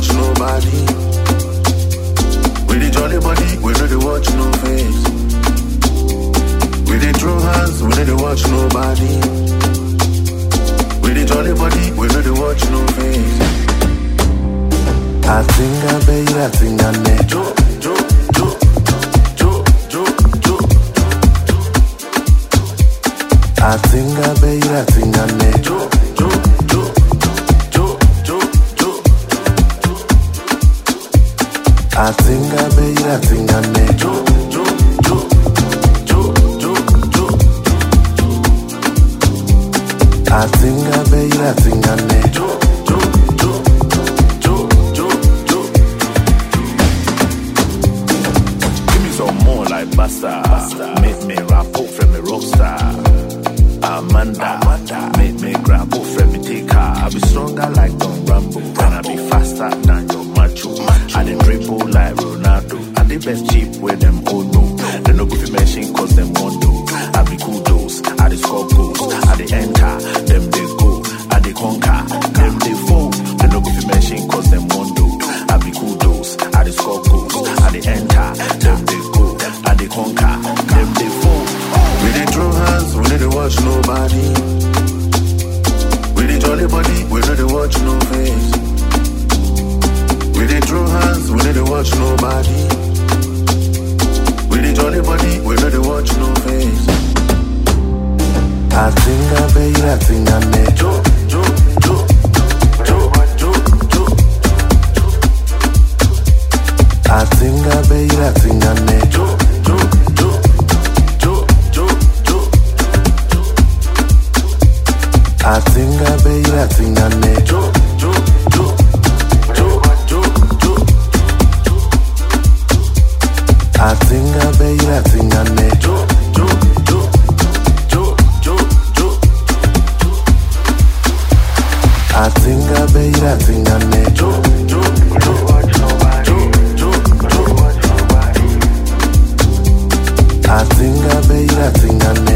watch nobody. We the jolly body, we know they watch no face. We the throw hands, we know they watch nobody. We the jolly body, we know they watch no face. Atinga baby, atinga ne. Jo, jo, jo, jo, jo, jo. Atinga baby, atinga ne. Jo, jo, jo, jo, jo, jo. Atinga baby, atinga ne. Jo, jo, jo, jo, jo, jo. Atinga baby, atinga ne. Jo, jo, jo, jo, jo, jo. Give me some more like Basta. Make me rap up from me rockstar. Amanda, make me grab up from me take her. I be stronger like Don Rambo, and I be faster than your macho. I dey dribble like Ronaldo. I the best cheap where them oh no. They no go fi mention cause them want to. I be kudos, I dey score goals, I dey enter, them they go, I dey conquer, them they fall. They no go fi mention cause them want to. I be kudos, I dey score goals, I dey enter, them they go, I dey conquer, them they fall. We dey throw hands, we know they watch nobody. We dey jolly body, we know they watch no face. We dey throw hands, we know they watch nobody. We dey jolly body, we know they watch no face. Atinga baby, atinga ne. Jo, jo, jo, jo, jo, jo. Atinga baby, atinga ne. Jo, jo, jo, jo, jo, jo. Atinga baby, atinga ne. Jo, jo, jo, jo, jo, jo. Atinga baby, atinga ne. Jo, jo, jo, jo, jo, jo. Atinga baby, atinga ne. Jo, jo, jo, jo, jo, jo. Atinga baby, atinga ne.